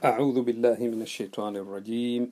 أعوذ بالله من الشيطان الرجيم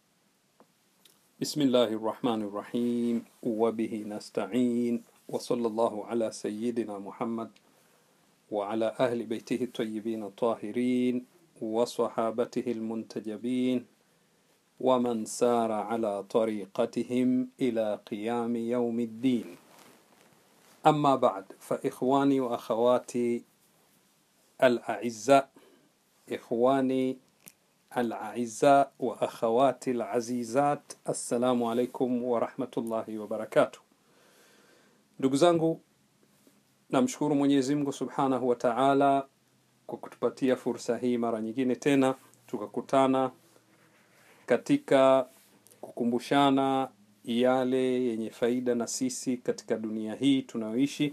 بسم الله الرحمن الرحيم وبه نستعين وصلى الله على سيدنا محمد وعلى أهل بيته الطيبين الطاهرين وصحابته المنتجبين ومن سار على طريقتهم إلى قيام يوم الدين أما بعد فإخواني وأخواتي الأعزاء إخواني الأعزاء وأخواتي العزيزات السلام عليكم ورحمة الله وبركاته ndugu zangu namshukuru mwenyezi mungu subhanahu wa taala kwa kutupatia fursa hii mara nyingine tena tukakutana katika kukumbushana yale yenye faida na sisi katika dunia hii tunayoishi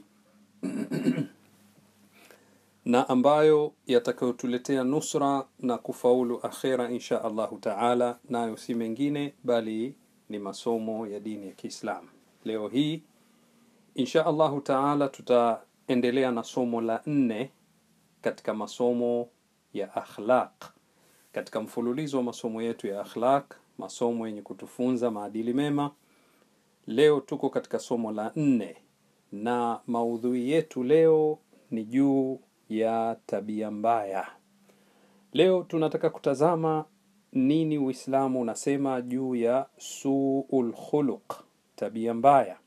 na ambayo yatakayotuletea nusra na kufaulu akhera insha allahu taala nayo si mengine bali ni masomo ya dini ya kiislamu leo hii insha allahu taala tutaendelea na somo la nne katika masomo ya akhlaq katika mfululizo wa masomo yetu ya akhlaq masomo yenye kutufunza maadili mema leo tuko katika somo la nne na maudhui yetu leo ni juu ya tabia mbaya leo tunataka kutazama nini uislamu unasema juu ya suul khuluq tabia mbaya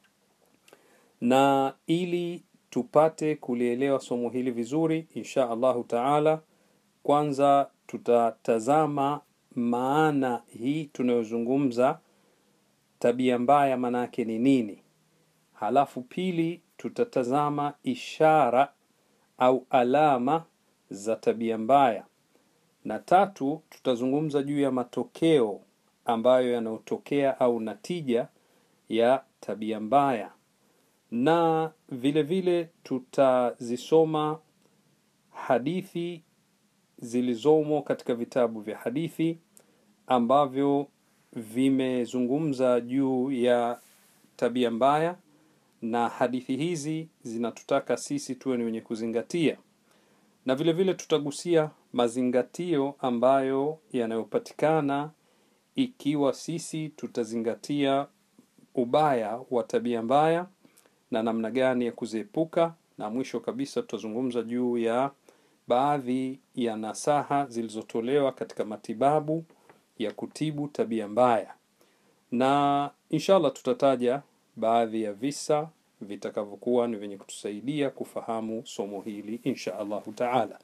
na ili tupate kulielewa somo hili vizuri insha allahu taala kwanza tutatazama maana hii tunayozungumza tabia mbaya maana yake ni nini halafu pili tutatazama ishara au alama za tabia mbaya na tatu tutazungumza juu ya matokeo ambayo yanayotokea au natija ya tabia mbaya na vile vile tutazisoma hadithi zilizomo katika vitabu vya hadithi ambavyo vimezungumza juu ya tabia mbaya na hadithi hizi zinatutaka sisi tuwe ni wenye kuzingatia na vile vile tutagusia mazingatio ambayo yanayopatikana ikiwa sisi tutazingatia ubaya wa tabia mbaya na namna gani ya kuziepuka na mwisho kabisa tutazungumza juu ya baadhi ya nasaha zilizotolewa katika matibabu ya kutibu tabia mbaya na inshallah tutataja baadhi ya visa vitakavyokuwa ni vyenye kutusaidia kufahamu somo hili insha allahu taala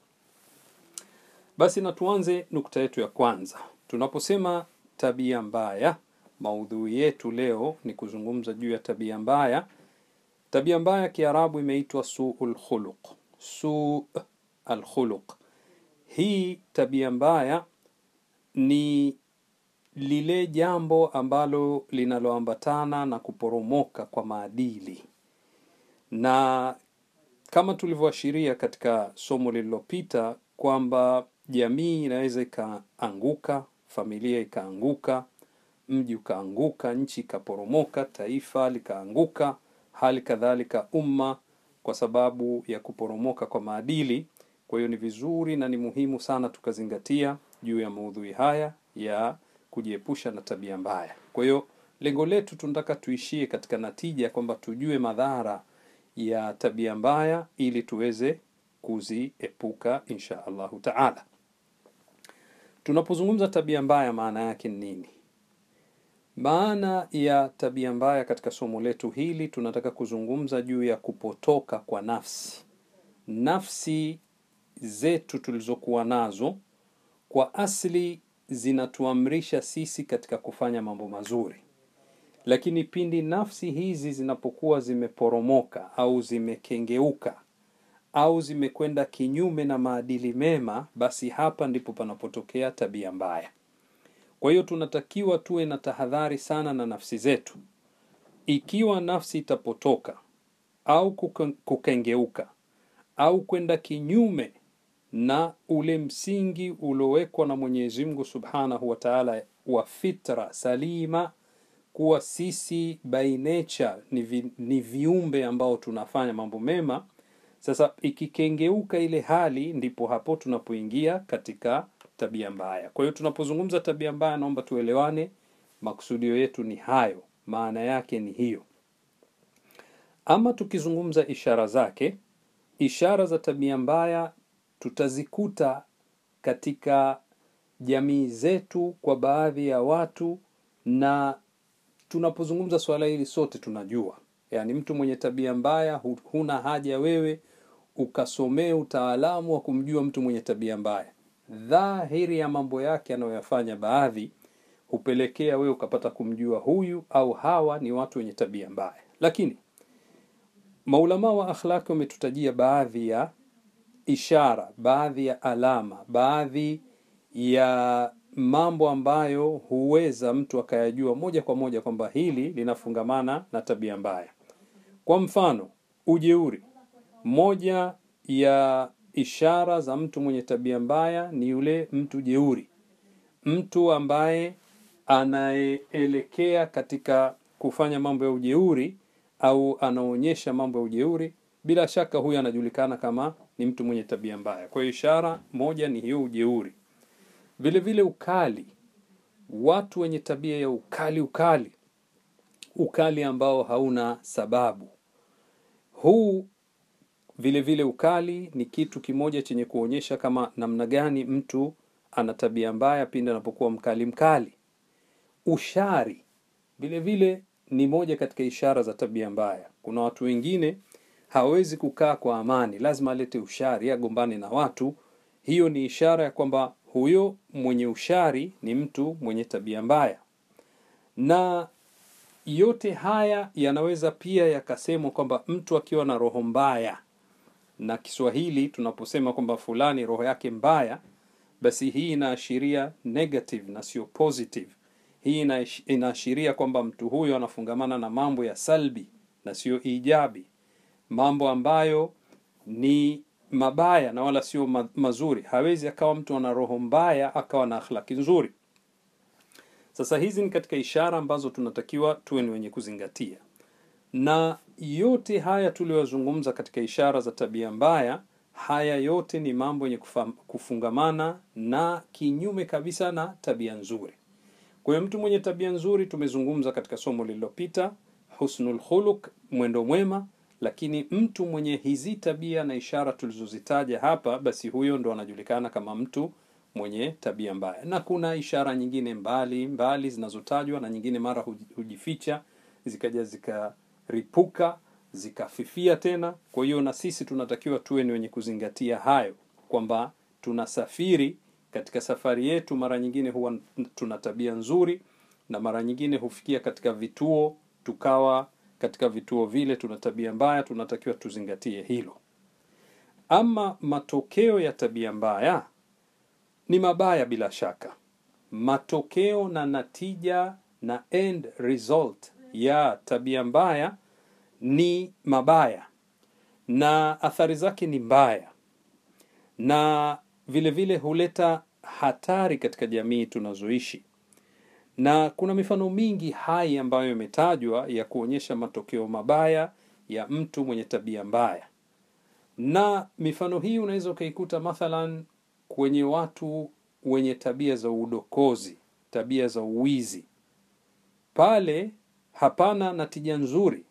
basi na tuanze nukta yetu ya kwanza tunaposema tabia mbaya maudhui yetu leo ni kuzungumza juu ya tabia mbaya tabia mbaya kiarabu imeitwa suu lkhuluq suu alkhuluq hii tabia mbaya ni lile jambo ambalo linaloambatana na kuporomoka kwa maadili na kama tulivyoashiria katika somo lililopita kwamba jamii inaweza ikaanguka familia ikaanguka mji ukaanguka nchi ikaporomoka taifa likaanguka hali kadhalika umma kwa sababu ya kuporomoka kwa maadili kwa hiyo ni vizuri na ni muhimu sana tukazingatia juu ya maudhui haya ya kujiepusha na tabia mbaya kwa hiyo lengo letu tunataka tuishie katika natija kwamba tujue madhara ya tabia mbaya ili tuweze kuziepuka insha allahu taala tunapozungumza tabia mbaya maana yake ni nini maana ya tabia mbaya katika somo letu hili tunataka kuzungumza juu ya kupotoka kwa nafsi nafsi zetu tulizokuwa nazo kwa asli zinatuamrisha sisi katika kufanya mambo mazuri lakini pindi nafsi hizi zinapokuwa zimeporomoka au zimekengeuka au zimekwenda kinyume na maadili mema basi hapa ndipo panapotokea tabia mbaya kwa hiyo tunatakiwa tuwe na tahadhari sana na nafsi zetu ikiwa nafsi itapotoka au kukengeuka au kwenda kinyume na ule msingi uliowekwa na mwenyezi mungu subhanahu wa taala wa fitra salima kuwa sisi by nature ni, vi, ni viumbe ambao tunafanya mambo mema sasa ikikengeuka ile hali ndipo hapo tunapoingia katika tabia mbaya. Kwa hiyo tunapozungumza tabia mbaya, naomba tuelewane, makusudio yetu ni hayo, maana yake ni hiyo. Ama tukizungumza ishara zake, ishara za tabia mbaya tutazikuta katika jamii zetu kwa baadhi ya watu, na tunapozungumza swala hili sote tunajua, yaani mtu mwenye tabia mbaya, hu- huna haja wewe ukasomee utaalamu wa kumjua mtu mwenye tabia mbaya. Dhahiri ya mambo yake anayoyafanya baadhi hupelekea wewe ukapata kumjua huyu au hawa ni watu wenye tabia mbaya. Lakini maulama wa akhlaki wametutajia baadhi ya ishara, baadhi ya alama, baadhi ya mambo ambayo huweza mtu akayajua moja kwa moja kwamba hili linafungamana na tabia mbaya. Kwa mfano, ujeuri. Moja ya ishara za mtu mwenye tabia mbaya ni yule mtu jeuri, mtu ambaye anayeelekea katika kufanya mambo ya ujeuri au anaonyesha mambo ya ujeuri, bila shaka huyu anajulikana kama ni mtu mwenye tabia mbaya. Kwa hiyo ishara moja ni hiyo ujeuri. Vile vile ukali, watu wenye tabia ya ukali ukali, ukali ambao hauna sababu. Huu vile vile ukali ni kitu kimoja chenye kuonyesha kama namna gani mtu ana tabia mbaya pindi anapokuwa mkali mkali. Ushari vile vile ni moja katika ishara za tabia mbaya. Kuna watu wengine hawezi kukaa kwa amani, lazima alete ushari, agombane na watu. Hiyo ni ishara ya kwamba huyo mwenye ushari ni mtu mwenye tabia mbaya, na yote haya yanaweza pia yakasemwa kwamba mtu akiwa na roho mbaya, na Kiswahili tunaposema kwamba fulani roho yake mbaya, basi hii inaashiria negative na sio positive. Hii inaish- inaashiria kwamba mtu huyo anafungamana na mambo ya salbi na sio ijabi, mambo ambayo ni mabaya na wala sio ma- mazuri. Hawezi akawa mtu ana roho mbaya akawa na akhlaki nzuri. Sasa hizi ni katika ishara ambazo tunatakiwa tuwe ni wenye kuzingatia, na yote haya tuliyozungumza katika ishara za tabia mbaya, haya yote ni mambo yenye kufa- kufungamana na kinyume kabisa na tabia nzuri. Kwa hiyo mtu mwenye tabia nzuri tumezungumza katika somo lililopita, husnul khuluq, mwendo mwema. Lakini mtu mwenye hizi tabia na ishara tulizozitaja hapa, basi huyo ndo anajulikana kama mtu mwenye tabia mbaya. Na kuna ishara nyingine mbali mbali zinazotajwa na nyingine mara huji- hujificha zikaja zikaripuka zikafifia tena. Kwa hiyo na sisi tunatakiwa tuwe ni wenye kuzingatia hayo kwamba tunasafiri katika safari yetu, mara nyingine huwa tuna tabia nzuri na mara nyingine hufikia katika vituo tukawa katika vituo vile tuna tabia mbaya. Tunatakiwa tuzingatie hilo. Ama matokeo ya tabia mbaya ni mabaya bila shaka. Matokeo na natija na end result ya tabia mbaya ni mabaya na athari zake ni mbaya, na vile vile huleta hatari katika jamii tunazoishi, na kuna mifano mingi hai ambayo imetajwa ya kuonyesha matokeo mabaya ya mtu mwenye tabia mbaya, na mifano hii unaweza ukaikuta mathalan kwenye watu wenye tabia za udokozi, tabia za uwizi, pale hapana natija nzuri,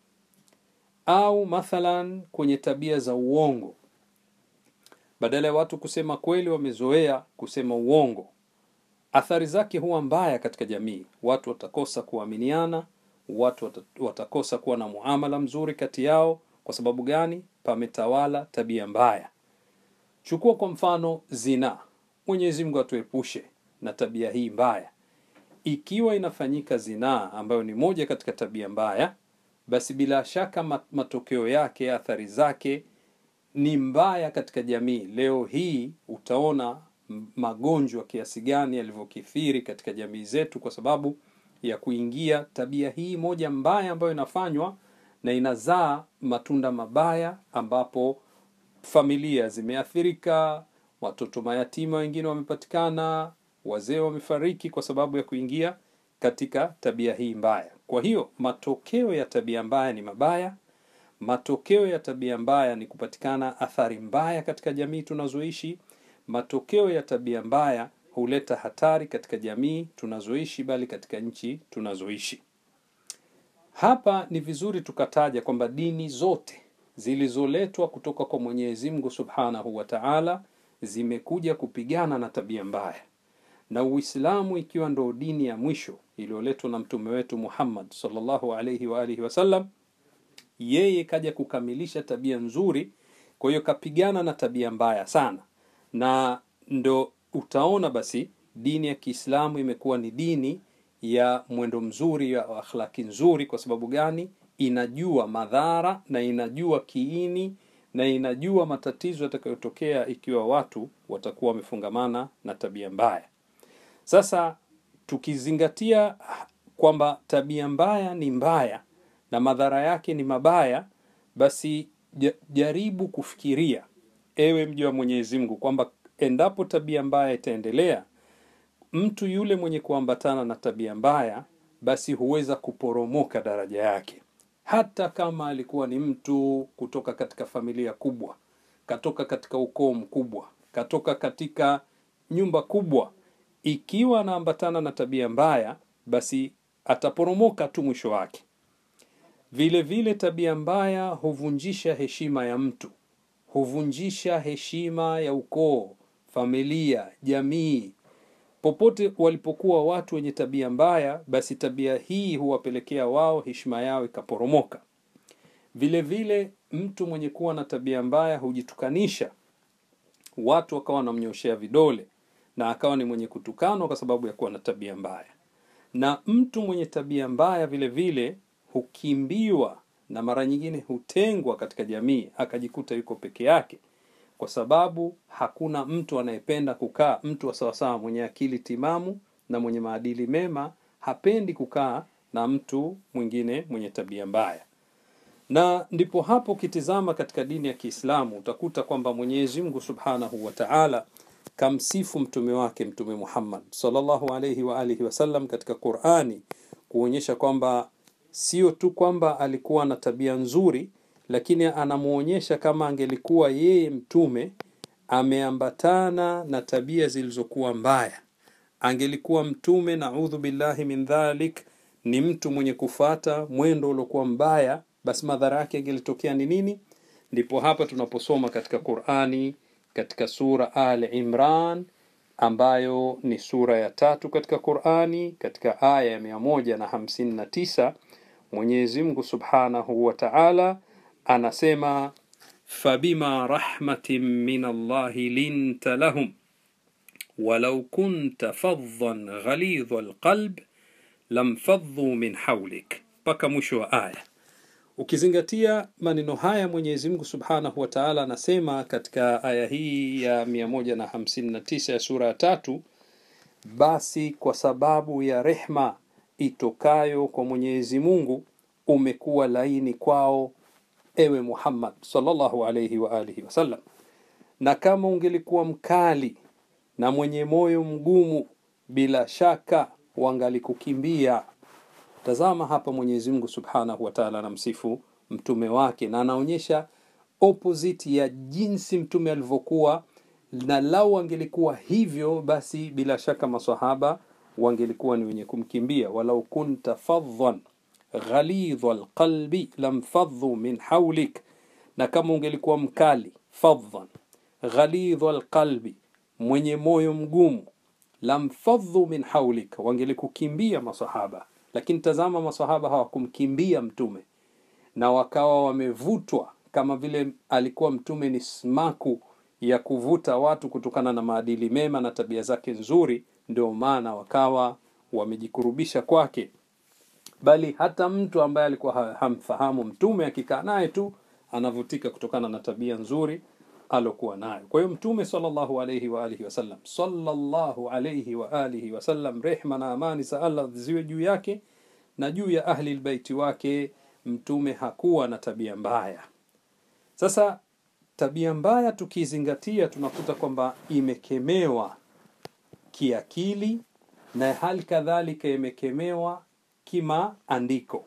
au mathalan kwenye tabia za uongo badala ya watu kusema kweli wamezoea kusema uongo. Athari zake huwa mbaya katika jamii. Watu watakosa kuaminiana, watu wata- watakosa kuwa na muamala mzuri kati yao. Kwa sababu gani? Pametawala tabia mbaya. Chukua kwa mfano zinaa. Mwenyezi Mungu atuepushe na tabia hii mbaya. Ikiwa inafanyika zinaa, ambayo ni moja katika tabia mbaya, basi bila shaka ma- matokeo yake, athari zake ni mbaya katika jamii. Leo hii utaona m- magonjwa kiasi gani yalivyokithiri katika jamii zetu kwa sababu ya kuingia tabia hii moja mbaya ambayo inafanywa na inazaa matunda mabaya, ambapo familia zimeathirika, watoto mayatima wengine wamepatikana, wazee wamefariki kwa sababu ya kuingia katika tabia hii mbaya. Kwa hiyo matokeo ya tabia mbaya ni mabaya. Matokeo ya tabia mbaya ni kupatikana athari mbaya katika jamii tunazoishi. Matokeo ya tabia mbaya huleta hatari katika jamii tunazoishi bali katika nchi tunazoishi hapa ni vizuri tukataja kwamba dini zote zilizoletwa kutoka kwa mwenyezi mungu subhanahu wa taala zimekuja kupigana na tabia mbaya na uislamu ikiwa ndo dini ya mwisho iliyoletwa na mtume wetu muhammad salllahu alaihi waalihi wasallam yeye kaja kukamilisha tabia nzuri kwa hiyo kapigana na tabia mbaya sana na ndo utaona basi dini ya kiislamu imekuwa ni dini ya mwendo mzuri ya akhlaki nzuri kwa sababu gani inajua madhara na inajua kiini na inajua matatizo yatakayotokea ikiwa watu watakuwa wamefungamana na tabia mbaya sasa tukizingatia kwamba tabia mbaya ni mbaya na madhara yake ni mabaya basi jaribu kufikiria ewe mja wa mwenyezi mungu kwamba endapo tabia mbaya itaendelea mtu yule mwenye kuambatana na tabia mbaya basi huweza kuporomoka daraja yake hata kama alikuwa ni mtu kutoka katika familia kubwa katoka katika ukoo mkubwa katoka katika nyumba kubwa ikiwa anaambatana na tabia mbaya basi ataporomoka tu mwisho wake vile vile tabia mbaya huvunjisha heshima ya mtu huvunjisha heshima ya ukoo familia jamii popote walipokuwa watu wenye tabia mbaya basi tabia hii huwapelekea wao heshima yao ikaporomoka vile vile mtu mwenye kuwa na tabia mbaya hujitukanisha watu wakawa wanamnyoshea vidole na akawa ni mwenye kutukanwa kwa sababu ya kuwa na tabia mbaya na mtu mwenye tabia mbaya vile vile hukimbiwa na mara nyingine hutengwa katika jamii akajikuta yuko peke yake kwa sababu hakuna mtu anayependa kukaa mtu wa sawasawa mwenye akili timamu na mwenye maadili mema hapendi kukaa na mtu mwingine mwenye tabia mbaya na ndipo hapo ukitizama katika dini ya kiislamu utakuta kwamba mwenyezi mungu subhanahu wa taala kamsifu mtume wake mtume muhammad salllahu alaihi waalihi wasallam katika qurani kuonyesha kwamba sio tu kwamba alikuwa na tabia nzuri lakini anamwonyesha kama angelikuwa yeye mtume ameambatana na tabia zilizokuwa mbaya angelikuwa mtume naudhu billahi min dhalik ni mtu mwenye kufata mwendo uliokuwa mbaya basi madhara yake angelitokea ni nini ndipo hapa tunaposoma katika qurani katika sura al imran ambayo ni sura ya tatu katika qurani katika aya ya mia moja na hamsini na tisa mwenyezi mungu subhanahu wa taala anasema fabima rahmatin min allahi linta lahum walau kunta faddan ghalidha alqalb lamfadhu min haulik mpaka mwisho wa aya ukizingatia maneno haya mwenyezi mungu subhanahu wa taala anasema katika aya hii ya 159 ya sura ya tatu basi kwa sababu ya rehma itokayo kwa mwenyezi mungu umekuwa laini kwao ewe muhammad salllahu alaihi waalihi wasallam na kama ungelikuwa mkali na mwenye moyo mgumu bila shaka wangalikukimbia tazama hapa mwenyezi mungu subhanahu wataala anamsifu mtume wake na anaonyesha opposite ya jinsi mtume alivyokuwa na lau angelikuwa hivyo basi bila shaka masahaba wangelikuwa ni wenye kumkimbia walau kunta fadhan ghalidha alqalbi lamfadhu min haulik na kama ungelikuwa mkali fadhan ghalidha alqalbi mwenye moyo mgumu lamfadhu min haulik wangelikukimbia masahaba lakini tazama masahaba hawakumkimbia mtume na wakawa wamevutwa kama vile alikuwa mtume ni smaku ya kuvuta watu kutokana na maadili mema na tabia zake nzuri ndio maana wakawa wamejikurubisha kwake bali hata mtu ambaye alikuwa hamfahamu mtume akikaa naye tu anavutika kutokana na tabia nzuri alokuwa nayo kwa hiyo mtume salllahu alaihi waalihi wasallam salllahu alaihi waalihi wasallam rehma na amani za allah ziwe juu yake na juu ya ahli lbeiti wake mtume hakuwa na tabia mbaya sasa tabia mbaya tukizingatia tunakuta kwamba imekemewa kiakili na hali kadhalika imekemewa kimaandiko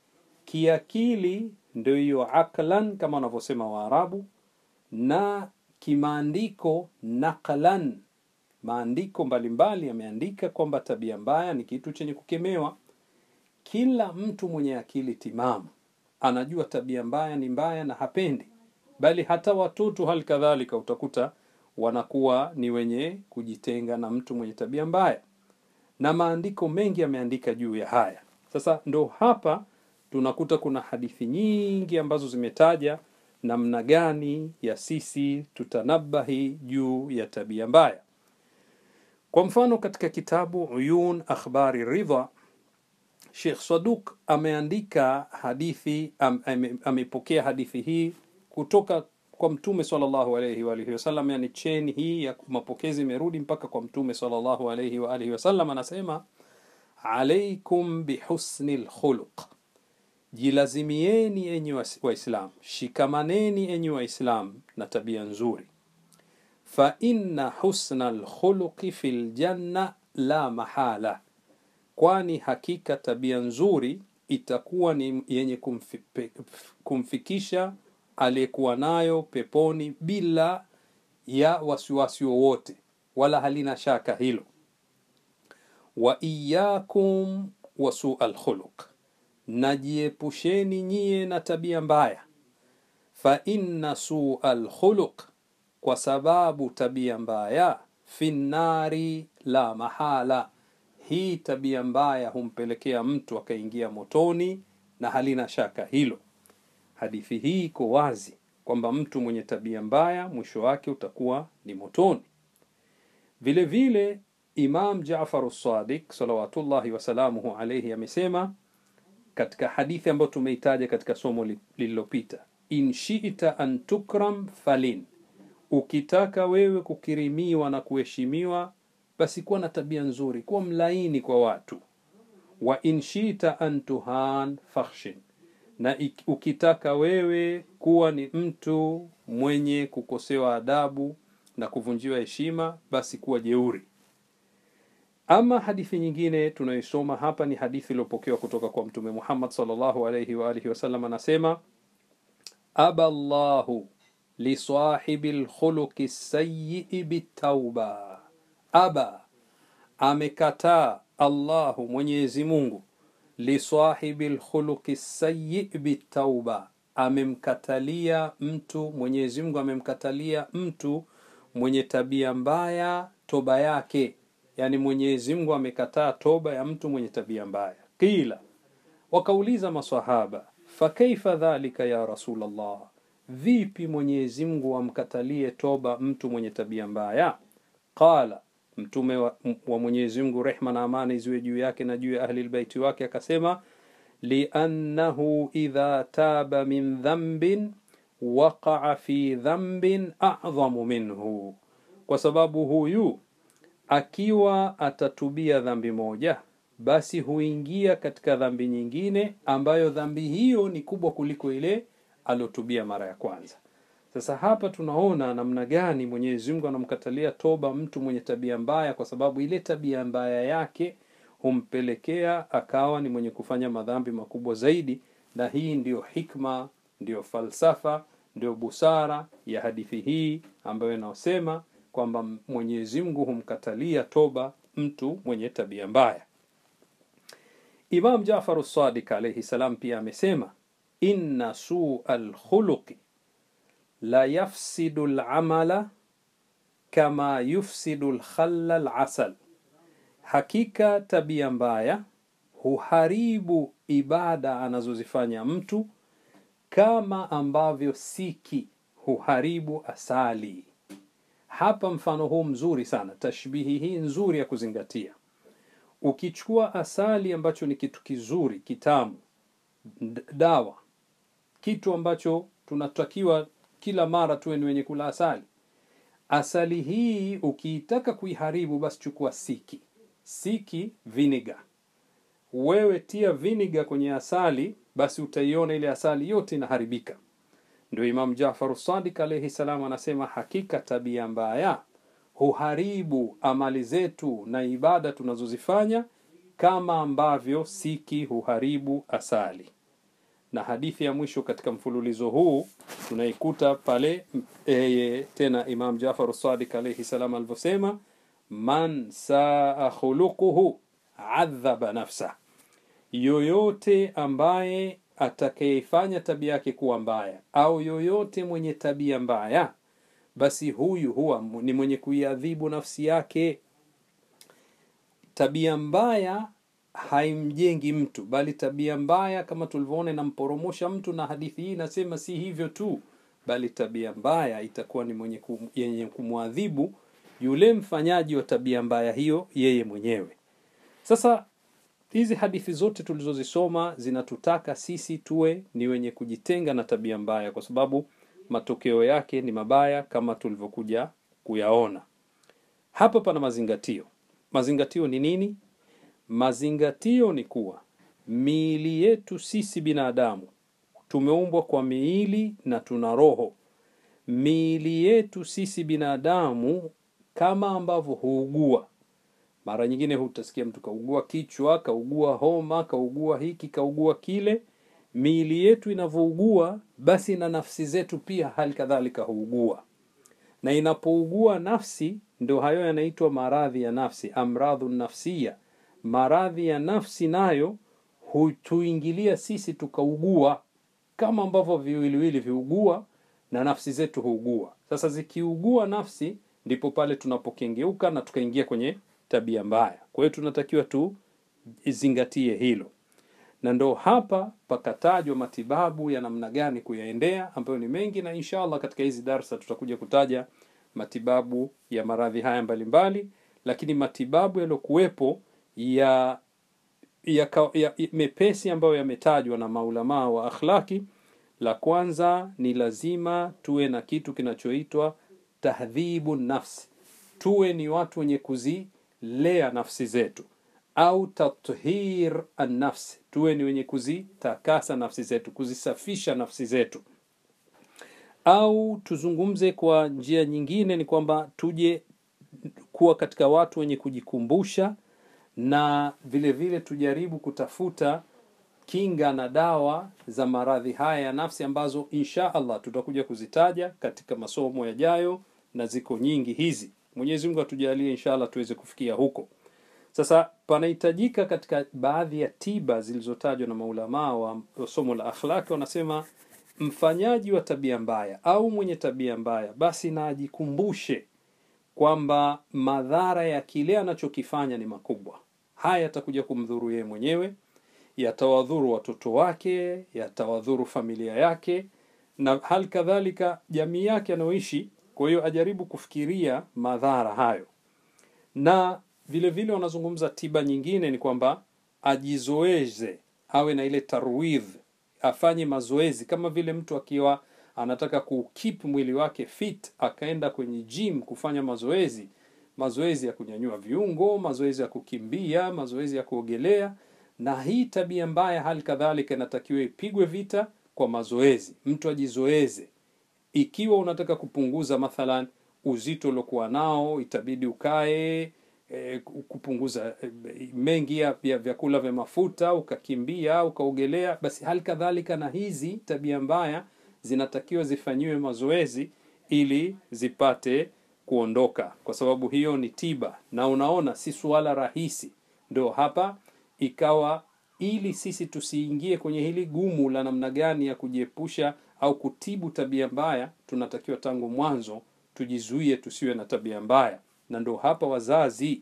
kiakili ndio hiyo aklan kama wanavyosema waarabu na kimaandiko naqlan maandiko mbalimbali yameandika kwamba tabia mbaya ni kitu chenye kukemewa kila mtu mwenye akili timamu anajua tabia mbaya ni mbaya na hapendi bali hata watoto hali kadhalika utakuta wanakuwa ni wenye kujitenga na mtu mwenye tabia mbaya na maandiko mengi yameandika juu ya haya sasa ndo hapa tunakuta kuna hadithi nyingi ambazo zimetaja namna gani ya sisi tutanabahi juu ya tabia mbaya kwa mfano katika kitabu uyun akhbari ridha Sheikh Saduk ameandika hadithi am, ame, amepokea hadithi hii kutoka kwa mtume sallallahu alayhi wa alihi wasallam yani cheni hii ya mapokezi imerudi mpaka kwa mtume sallallahu alayhi wa alihi wasallam anasema alaikum bihusni lkhuluq jilazimieni enyi waislam shikamaneni enyi waislam na tabia nzuri fa inna husna lkhuluqi fi ljanna la mahala kwani hakika tabia nzuri itakuwa ni yenye kumfi, pe, kumfikisha aliyekuwa nayo peponi bila ya wasiwasi wowote wala halina shaka hilo wa iyakum wasu alkhuluq najiepusheni nyie na tabia mbaya fa inna su alkhuluq kwa sababu tabia mbaya fi nnari la mahala hii tabia mbaya humpelekea mtu akaingia motoni na halina shaka hilo hadithi hii iko wazi kwamba mtu mwenye tabia mbaya mwisho wake utakuwa ni motoni vile vile imam jafaru sadiq salawatullahi wasalamuhu alaihi amesema katika hadithi ambayo tumeitaja katika somo lililopita in shita an tukram falin ukitaka wewe kukirimiwa na kuheshimiwa basi kuwa na tabia nzuri kuwa mlaini kwa watu wa in shita an tuhan fakhshin na ukitaka wewe kuwa ni mtu mwenye kukosewa adabu na kuvunjiwa heshima basi kuwa jeuri ama hadithi nyingine tunayoisoma hapa ni hadithi iliyopokewa kutoka kwa mtume muhammad salllahu alaihi waalihi wasallam anasema aba llahu lisahibi lkhuluqi sayii bitauba aba amekataa allahu mwenyezi mungu lisahibi lkhuluqi sayi bitauba amemkatalia mtu mwenyezi mungu amemkatalia mtu mwenye tabia mbaya toba yake yani mwenyezi mungu amekataa toba ya mtu mwenye tabia mbaya qila wakauliza masahaba fakaifa dhalika ya rasulllah vipi mwenyezi mungu amkatalie toba mtu mwenye tabia mbaya qala mtume wa, wa mwenyezi mungu rehma na amani ziwe juu yake na juu ya ahli lbaiti wake akasema liannahu idha taba min dhambin waqaa fi dhambin adhamu minhu kwa sababu huyu akiwa atatubia dhambi moja basi huingia katika dhambi nyingine ambayo dhambi hiyo ni kubwa kuliko ile aliotubia mara ya kwanza sasa hapa tunaona namna gani mwenyezi mungu anamkatalia toba mtu mwenye tabia mbaya kwa sababu ile tabia mbaya yake humpelekea akawa ni mwenye kufanya madhambi makubwa zaidi na hii ndiyo hikma ndiyo falsafa ndiyo busara ya hadithi hii ambayo inaosema kwamba mwenyezi mungu humkatalia toba mtu mwenye tabia mbaya imam jafaru sadik alaihi salam pia amesema inna sua lkhuluqi la yafsidu lamala kama yufsidu lkhalla lasal hakika tabia mbaya huharibu ibada anazozifanya mtu kama ambavyo siki huharibu asali hapa mfano huu mzuri sana tashbihi hii nzuri ya kuzingatia ukichukua asali ambacho ni kitu kizuri kitamu dawa kitu ambacho tunatakiwa kila mara tuwe ni wenye kula asali asali hii ukiitaka kuiharibu basi chukua siki siki vinegar wewe tia vinegar kwenye asali basi utaiona ile asali yote inaharibika ndio imam jafaru sadik alaihi salam anasema hakika tabia mbaya huharibu amali zetu na ibada tunazozifanya kama ambavyo siki huharibu asali na hadithi ya mwisho katika mfululizo huu tunaikuta pale e, tena imam jafar sadik alaihi salam alivyosema man saa khuluquhu adhaba nafsa yoyote ambaye atakayeifanya tabia yake kuwa mbaya au yoyote mwenye tabia mbaya basi huyu huwa ni mwenye kuiadhibu nafsi yake tabia mbaya haimjengi mtu bali tabia mbaya kama tulivyoona inamporomosha mtu na hadithi hii inasema si hivyo tu bali tabia mbaya itakuwa ni mwenye kum, yenye kumwadhibu yule mfanyaji wa tabia mbaya hiyo yeye mwenyewe sasa hizi hadithi zote tulizozisoma zinatutaka sisi tuwe ni wenye kujitenga na tabia mbaya kwa sababu matokeo yake ni mabaya kama tulivyokuja kuyaona hapa pana mazingatio mazingatio ni nini mazingatio ni kuwa miili yetu sisi binadamu tumeumbwa kwa miili na tuna roho miili yetu sisi binadamu kama ambavyo huugua mara nyingine hutasikia mtu kaugua kichwa kaugua homa kaugua hiki kaugua kile miili yetu inavyougua basi na nafsi zetu pia hali kadhalika huugua na inapougua nafsi ndio hayo yanaitwa maradhi ya nafsi amradhu nafsia maradhi ya nafsi nayo hutuingilia sisi tukaugua kama ambavyo viwiliwili viugua na nafsi zetu huugua sasa zikiugua nafsi ndipo pale tunapokengeuka na tukaingia kwenye tabia mbaya kwa hiyo tunatakiwa tu zingatie hilo na ndo hapa pakatajwa matibabu ya namna gani kuyaendea ambayo ni mengi na inshallah katika hizi darsa tutakuja kutaja matibabu ya maradhi haya mbalimbali mbali, lakini matibabu yaliyokuwepo ya, ya, ya, ya mepesi ambayo yametajwa na maulamaa wa akhlaki la kwanza ni lazima tuwe na kitu kinachoitwa tahdhibu nafsi tuwe ni watu wenye kuzilea nafsi zetu au tathir annafsi tuwe ni wenye kuzitakasa nafsi zetu kuzisafisha nafsi zetu au tuzungumze kwa njia nyingine ni kwamba tuje kuwa katika watu wenye kujikumbusha na vile vile tujaribu kutafuta kinga na dawa za maradhi haya ya nafsi ambazo insha allah tutakuja kuzitaja katika masomo yajayo na ziko nyingi hizi mwenyezi mungu atujalie insha allah tuweze kufikia huko sasa panahitajika katika baadhi ya tiba zilizotajwa na maulamaa wa somo la akhlaki wanasema mfanyaji wa tabia mbaya au mwenye tabia mbaya basi na ajikumbushe kwamba madhara ya kile anachokifanya ni makubwa haya yatakuja kumdhuru yeye mwenyewe yatawadhuru watoto wake yatawadhuru familia yake na hali kadhalika jamii yake anayoishi kwa hiyo ajaribu kufikiria madhara hayo na vile vile wanazungumza tiba nyingine ni kwamba ajizoeze awe na ile tarwidh afanye mazoezi kama vile mtu akiwa anataka kukip mwili wake fit akaenda kwenye gym kufanya mazoezi mazoezi ya kunyanyua viungo mazoezi ya kukimbia mazoezi ya kuogelea na hii tabia mbaya hali kadhalika inatakiwa ipigwe vita kwa mazoezi mtu ajizoeze ikiwa unataka kupunguza mathalan uzito uliokuwa nao itabidi ukae e, kupunguza e, mengi ya, ya vyakula vya mafuta ukakimbia ukaogelea basi hali kadhalika na hizi tabia mbaya zinatakiwa zifanyiwe mazoezi ili zipate kuondoka kwa sababu hiyo ni tiba na unaona si suala rahisi ndo hapa ikawa ili sisi tusiingie kwenye hili gumu la namna gani ya kujiepusha au kutibu tabia mbaya tunatakiwa tangu mwanzo tujizuie tusiwe na tabia mbaya na ndo hapa wazazi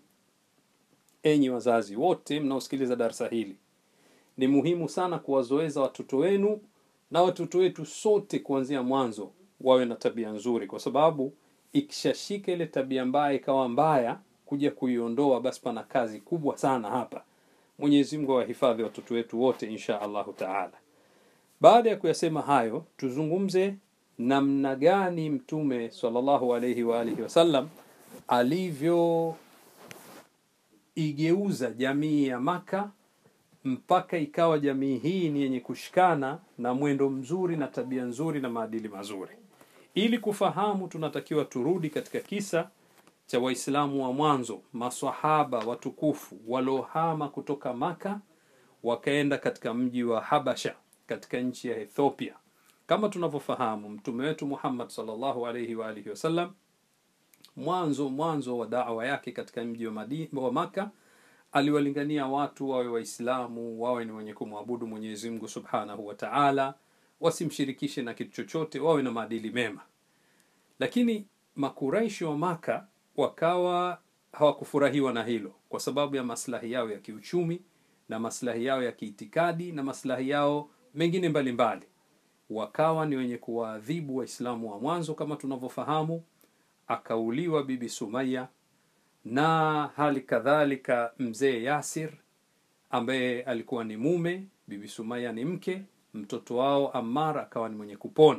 enyi wazazi wote mnaosikiliza darasa hili ni muhimu sana kuwazoeza watoto wenu na watoto wetu sote kuanzia mwanzo wawe na tabia nzuri kwa sababu ikishashika ile tabia mbaya ikawa mbaya kuja kuiondoa basi pana kazi kubwa sana hapa mwenyezi mungu awahifadhi watoto wetu wote insha allahu taala baada ya kuyasema hayo tuzungumze namna gani mtume salllahu alaihi waalihi wasallam alivyoigeuza jamii ya maka mpaka ikawa jamii hii ni yenye kushikana na mwendo mzuri na tabia nzuri na maadili mazuri ili kufahamu tunatakiwa turudi katika kisa cha waislamu wa mwanzo masahaba watukufu waliohama kutoka maka wakaenda katika mji wa habasha katika nchi ya ethiopia kama tunavyofahamu mtume wetu muhammad salllahu alaihi waalihi wasallam mwanzo mwanzo wa dawa yake katika mji wa, Madi- wa maka aliwalingania watu wawe waislamu wawe ni wenye kumwabudu mwenyezi mungu subhanahu wa taala wasimshirikishe na kitu chochote wawe na maadili mema lakini makuraishi wa maka wakawa hawakufurahiwa na hilo kwa sababu ya maslahi yao ya kiuchumi na maslahi yao ya kiitikadi na maslahi yao mengine mbalimbali mbali. wakawa ni wenye kuwaadhibu waislamu wa mwanzo kama tunavyofahamu akauliwa bibi sumaya na hali kadhalika mzee yasir ambaye alikuwa ni mume bibi sumaya ni mke mtoto wao amar akawa ni mwenye kupona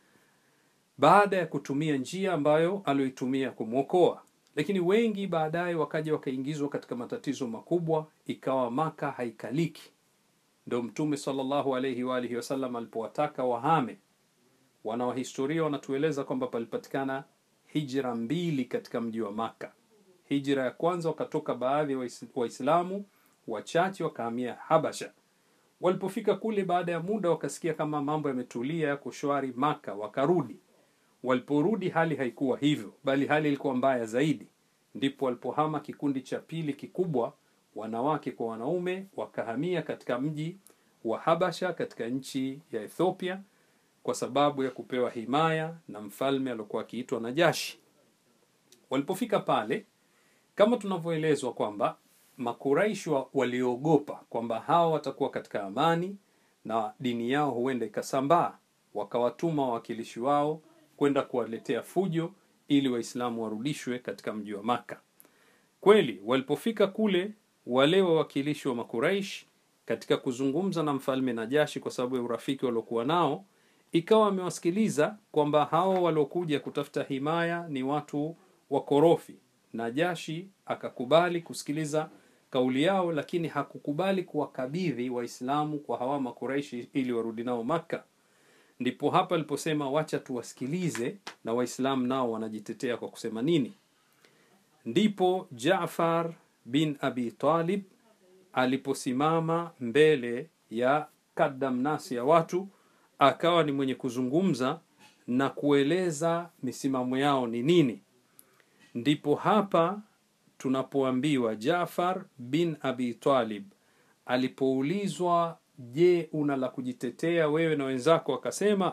baada ya kutumia njia ambayo alioitumia kumwokoa lakini wengi baadaye wakaja wakaingizwa katika matatizo makubwa ikawa maka haikaliki ndo mtume salllahu alaihi waalihi wasallam alipowataka wahame wanawahistoria wanatueleza kwamba palipatikana hijra mbili katika mji wa maka hijra ya kwanza wakatoka baadhi ya Wais- waislamu wachache wakahamia habasha walipofika kule baada ya muda wakasikia kama mambo yametulia yako shwari maka wakarudi waliporudi hali haikuwa hivyo bali hali ilikuwa mbaya zaidi ndipo walipohama kikundi cha pili kikubwa wanawake kwa wanaume wakahamia katika mji wa habasha katika nchi ya ethiopia kwa sababu ya kupewa himaya na mfalme aliokuwa akiitwa najashi walipofika pale kama tunavyoelezwa kwamba makuraishi wa- waliogopa kwamba hawa watakuwa katika amani na dini yao huenda ikasambaa wakawatuma wawakilishi wao kwenda kuwaletea fujo ili waislamu warudishwe katika mji wa maka kweli walipofika kule wale wawakilishi wa makuraish katika kuzungumza na mfalme najashi kwa sababu ya urafiki waliokuwa nao ikawa amewasikiliza kwamba hao waliokuja kutafuta himaya ni watu wakorofi najashi akakubali kusikiliza kauli yao lakini hakukubali kuwakabidhi waislamu kwa hawa makuraishi ili warudi nao makka ndipo hapa aliposema wacha tuwasikilize na waislamu nao wanajitetea kwa kusema nini ndipo jafar bin abi talib aliposimama mbele ya kadamnasi ya watu akawa ni mwenye kuzungumza na kueleza misimamo yao ni nini ndipo hapa tunapoambiwa jafar bin abi talib alipoulizwa je una la kujitetea wewe na wenzako akasema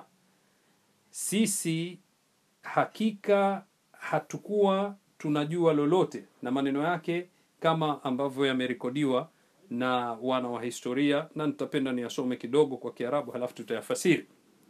sisi hakika hatukuwa tunajua lolote na maneno yake kama ambavyo yamerekodiwa na wana wa historia na nitapenda niyasome kidogo kwa kiarabu halafu tutayafasiri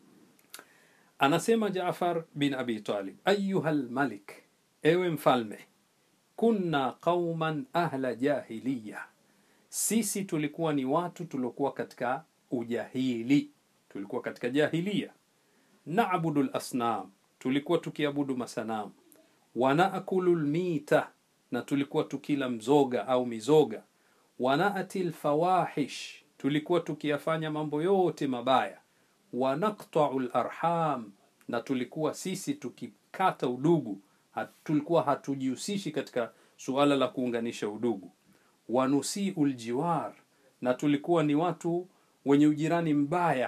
anasema jafar bin abi talib ayuha lmalik ewe mfalme kunna qauman ahla jahiliya sisi tulikuwa ni watu tuliokuwa katika ujahili tulikuwa katika jahilia nabudu lasnam tulikuwa tukiabudu masanamu wanaakulu lmita na tulikuwa tukila mzoga au mizoga wanaati lfawahish tulikuwa tukiyafanya mambo yote mabaya wanaktau larham na tulikuwa sisi tukikata udugu hat, tulikuwa hatujihusishi katika suala la kuunganisha udugu wanusiu ljiwar na tulikuwa ni watu wenye ujirani mbaya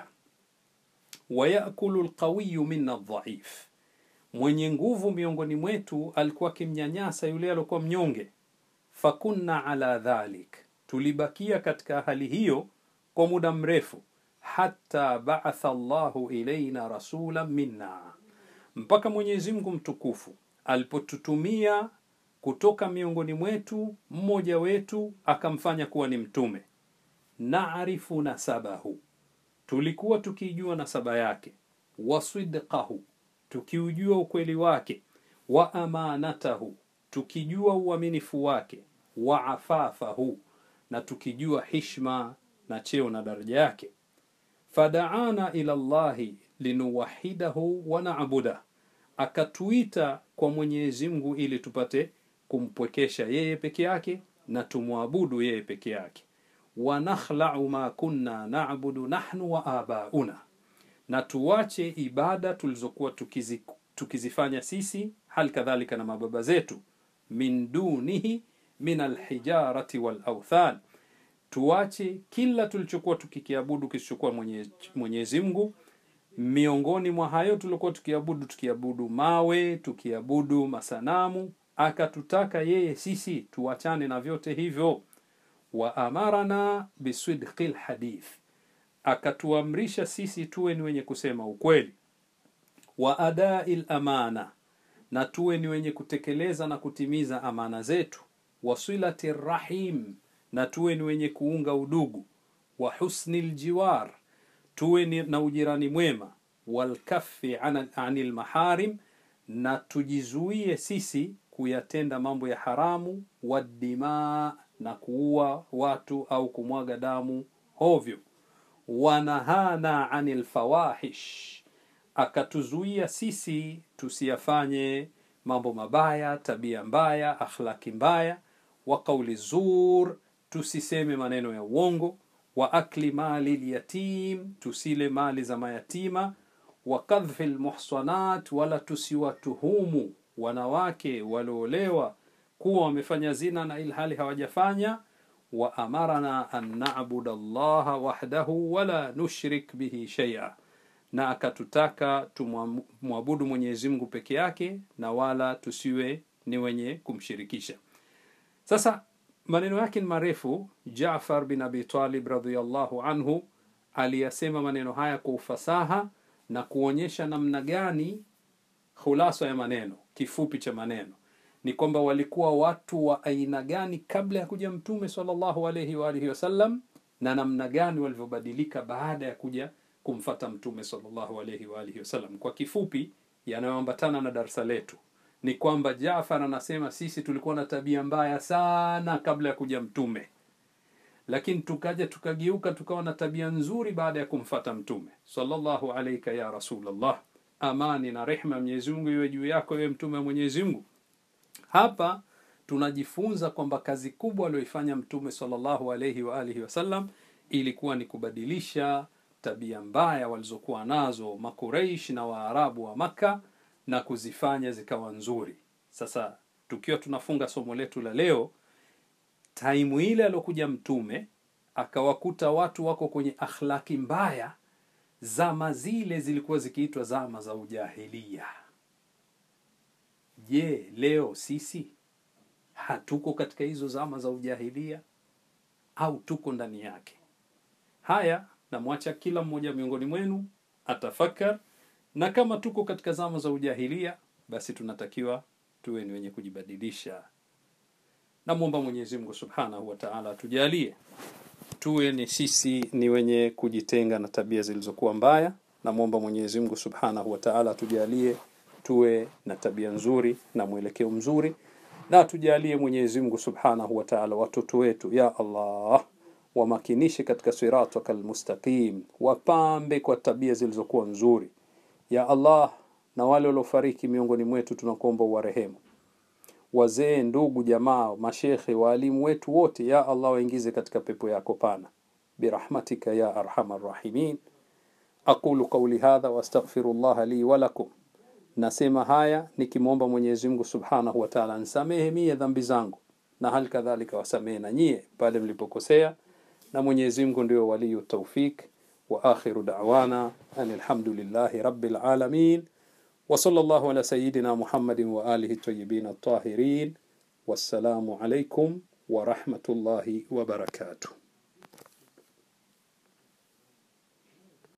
wayakulu lqawiyu minna dhaif mwenye nguvu miongoni mwetu alikuwa akimnyanyasa yule aliokuwa mnyonge fakunna ala dhalik tulibakia katika hali hiyo kwa muda mrefu hata baatha llahu ilaina rasulan minna mpaka mwenyezi mungu mtukufu alipotutumia kutoka miongoni mwetu mmoja wetu akamfanya kuwa ni mtume naarifu nasabahu tulikuwa tukijua nasaba yake wasidqahu tukiujua ukweli wake wa amanatahu tukijua uaminifu wake wa afafahu na tukijua hishma na cheo na daraja yake fadaana ila llahi linuwahidahu wa nabudah akatuita kwa mwenyezi mungu ili tupate kumpwekesha yeye peke yake na tumwabudu yeye peke yake wanakhlau ma kunna nabudu nahnu wa abauna na tuwache ibada tulizokuwa tukizi, tukizifanya sisi hali kadhalika na mababa zetu min dunihi min alhijarati walauthan tuache kila tulichokuwa tukikiabudu kisichokuwa mwenyezi, mwenyezi mungu miongoni mwa hayo tuliokuwa tukiabudu tukiabudu mawe tukiabudu masanamu akatutaka yeye sisi tuachane na vyote hivyo wa amarana bisidqi lhadith akatuamrisha sisi tuwe ni wenye kusema ukweli wa adai lamana na tuwe ni wenye kutekeleza na kutimiza amana zetu wasilati rahim na tuwe ni wenye kuunga udugu wa husni ljiwar tuwe ni na ujirani mwema walkafi an- anil maharim na tujizuie sisi kuyatenda mambo ya haramu wadima na kuua watu au kumwaga damu hovyo wanahana anil fawahish akatuzuia sisi tusiyafanye mambo mabaya tabia mbaya akhlaki mbaya wa qauli zur tusiseme maneno ya uongo wa akli mali lyatim tusile mali za mayatima wa kadhfi lmuhsanat wala tusiwatuhumu wanawake walioolewa kuwa wamefanya zina na ilhali hawajafanya wa amarana an nabuda allaha wahdahu wala nushrik bihi shaia na akatutaka tumwabudu mwenyezi mungu peke yake na wala tusiwe ni wenye kumshirikisha sasa maneno yake ni marefu jafar bin abi talib radiallahu anhu aliyasema maneno haya kwa ufasaha na kuonyesha namna gani khulasa ya maneno kifupi cha maneno ni kwamba walikuwa watu wa aina gani kabla ya kuja mtume salllahu alaihi waalihi wasallam na namna gani walivyobadilika baada ya kuja kumfata mtume salllahu alaihi waalihi wasallam kwa kifupi yanayoambatana na darsa letu ni kwamba jafar anasema sisi tulikuwa na tabia mbaya sana kabla ya kuja mtume lakini tukaja tukageuka tukawa na tabia nzuri baada ya kumfata mtume salllahu alaika ya rasulllah amani na rehma ya mwenyezi mungu iwe juu yako iwe mtume wa mwenyezi mungu hapa tunajifunza kwamba kazi kubwa aliyoifanya mtume salllahu alaihi waalihi wasallam ilikuwa ni kubadilisha tabia mbaya walizokuwa nazo makureish na waarabu wa makka na kuzifanya zikawa nzuri sasa tukiwa tunafunga somo letu la leo taimu ile aliokuja mtume akawakuta watu wako kwenye akhlaki mbaya zama zile zilikuwa zikiitwa zama za ujahilia je leo sisi hatuko katika hizo zama za ujahilia au tuko ndani yake haya namwacha kila mmoja miongoni mwenu atafakar na kama tuko katika zama za ujahilia basi tunatakiwa tuwe ni wenye kujibadilisha namwomba mwenyezi mungu subhanahu wa taala atujalie tuwe ni sisi ni wenye kujitenga na tabia zilizokuwa mbaya namwomba mwenyezi mungu subhanahu wa taala atujalie tuwe na tabia nzuri na mwelekeo mzuri na atujalie mwenyezi mungu subhanahu wa taala watoto wetu ya allah wamakinishe katika sirataka almustaqim wapambe kwa tabia zilizokuwa nzuri ya allah na wale waliofariki miongoni mwetu tunakuomba uwarehemu wazee ndugu jamaa mashekhe waalimu wetu wote ya allah waingize katika pepo yako pana birahmatika ya arhamar rahimin aqulu qauli hadha wastaghfiru llaha li walakum nasema haya nikimwomba mwenyezi mungu subhanahu wa taala nsamehe mie dhambi zangu na hali kadhalika wasamehe na nyie pale mlipokosea na mwenyezi mungu ndio waliyu taufik wa akhiru dawana an alhamdulillahi rabbil alamin وصلى الله على سيدنا محمد وآله الطيبين الطاهرين والسلام عليكم ورحمة الله وبركاته